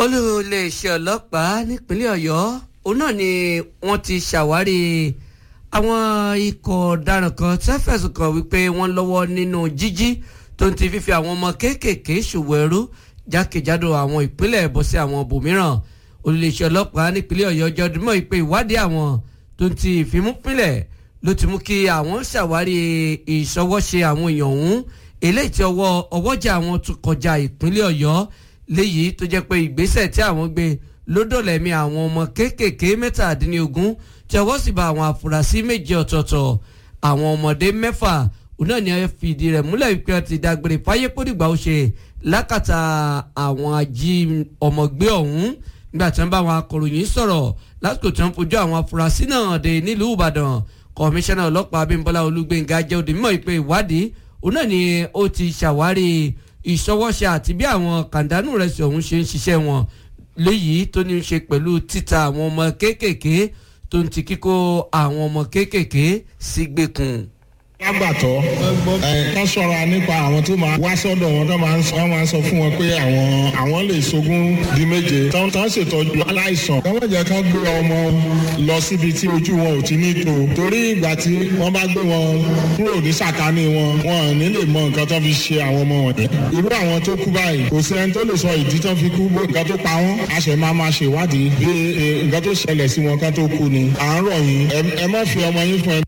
olú iléeṣẹ́ ọlọ́pàá nípínlẹ̀ ọ̀yọ́ òun náà ni wọ́n ti ṣàwárí àwọn ikọ̀ ọ̀daràn kan tí wọ́n fẹ̀sùn kàn wípé wọ́n lọ́wọ́ nínú jíjí tó ń ti fífi àwọn ọmọ kéékèèké ṣòwò ẹrú jákèjádò àwọn ìpínlẹ̀ bọ́ sí àwọn ibòmíràn olú iléeṣẹ́ ọlọ́pàá nípínlẹ̀ ọ̀yọ́ jọdúnmọ́ ìpè ìwádìí àwọn tó ń ti ìfimúpínlẹ̀ ló ti mú kí àwọn ṣàwárí ìṣọwọ́ṣe àwọn èèyàn ọ̀hún eléyìí tí ọwọ́ ọwọ́jà àwọn tún kọjá ìpínlẹ̀ ọ̀yọ́ léyìí tó jẹ́ pé ìgbésẹ̀ tí àwọn gbé ló dọ̀lẹ́mí àwọn ọmọ kéékèèké mẹ́tàdínlógún tí ọwọ́ sì bá àwọn afurasí méje ọ̀tọ̀ọ̀tọ̀ àwọn ọmọdé mẹ́fà òun náà ni ẹ fìdí rẹ̀ múlẹ̀ wípé wọ́n ti dágbére fáyé kódìgbà ó ṣe lákàtà àwọn ají ọmọgbé ọ̀hún nígbà tí wọ́n bá àwọn akọ̀ròyìn sọ̀rọ̀ lásìkò tí wọ́n fojú àwọn afurasí náà dé nílùú ìbàdàn kọmíṣánná ọlọ́pàá abímbọ́lá olúgbénga jẹ́ òdì mímọ́ ìpè ìwádìí òun náà ni ó ti ṣàwárí ìṣọwọ́ṣe àti bí àwọn kàńdánù rẹ̀ sí ọ̀hún ṣe ń ṣiṣẹ́ wọn léyìí tó ní í ṣe pẹ̀lú títa àwọn ọmọ kéékèèké tó ń ti kíkó àwọn ọmọ kéékèèké sí gbèkùn lágbàtọ́ ẹ kán ṣọ́ra nípa àwọn tó máa wá sọ́dọ̀ wọn tó máa ń sọ máa ń sọ fún wọn pé àwọn àwọn lè ṣogún di méje tán tán ṣètọ́jú aláìsàn kán má jẹ́ kán gbé ọmọ lọ síbi tí ojú wọn ò ti ní tó torí ìgbà tí wọ́n bá gbé wọn kúrò ní sàkání wọn wọn ò ní lè mọ nǹkan tó fi ṣe àwọn ọmọ wọ̀nyí irú àwọn tó kú báyìí kò sí ẹni tó lè sọ ìdí tó fi kú nǹkan tó pa wọn a ṣe máa máa ṣèwádìí bí nǹkan tó ṣẹlẹ̀ sí wọn kán tó kú ni à ń rọ̀ yín ẹ má fi ọmọ yín fún ẹ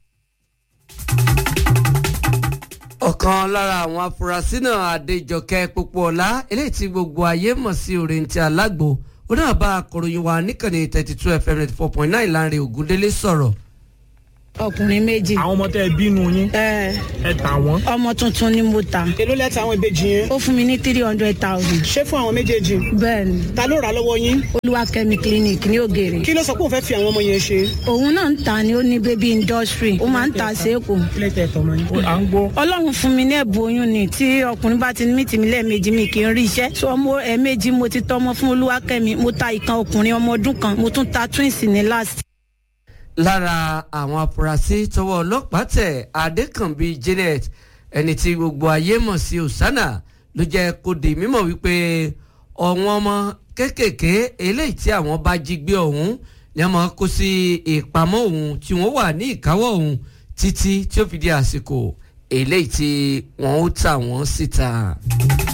ọ̀kan lára àwọn afurasí náà adéjọkẹ́ pópóọlá eléyìí tí gbogbo ayé mọ̀ sí òrèǹtì alágbo ó náà bá akọ̀ròyìn wa níkànnì thirty two fm ninety four point nine láàrin ògúndélé sọ̀rọ̀. ọkùnrin méjì. àwọn ọmọ tẹ ẹ bínú yín ẹ ẹ tà wọn. ọmọ tuntun ni mo ta èló lẹ́tà àwọn ìbejì yẹn. ó fún mi ní three hundred thousand. ṣé fún àwọn méjèèjì. bẹ́ẹ̀ni ta ló rà á lọ́wọ́ yín. olúwakẹ́mi clinic ní ògèrè. kí ló sọ pé òun fẹ́ fi àwọn ọmọ yẹn ṣe. òun náà ń ta ni ó ní baby industry ó máa ń ta séèkù. ilé tẹ̀ tọ́ mọ́ ni. à ń gbọ́. ọlọ́run fún mi ní ẹ̀bùn oyún ni tí ọkùnrin bá ti ní mìtì mi lẹ́ẹ̀mejì mi kì í rí iṣẹ́ so ọmọ ẹ̀ẹ̀mejì mo ti tọ́mọ fún olúwakẹ́mi mo ta ìkan ọkùnrin ọmọ ọdún kan mo tún ta twins ní last lára àwọn afurasí tọwọ́ ọlọ́pàá tẹ̀ adékànbí janet ẹni tí gbogbo ayé mọ̀ sí osana ló jẹ́ kó di mímọ̀ wípé ọ̀wọ́n ọmọ kéékèèké eléyìí tí àwọn bá jí gbé ọ̀hún ni wọ́n máa kó sí ìpamọ́ ọ̀hún tí wọ́n wà ní ìkáwọ́ ọ̀hún títí tí ó fi di àsìkò eléyìí tí wọ́n ó tà wọ́n síta.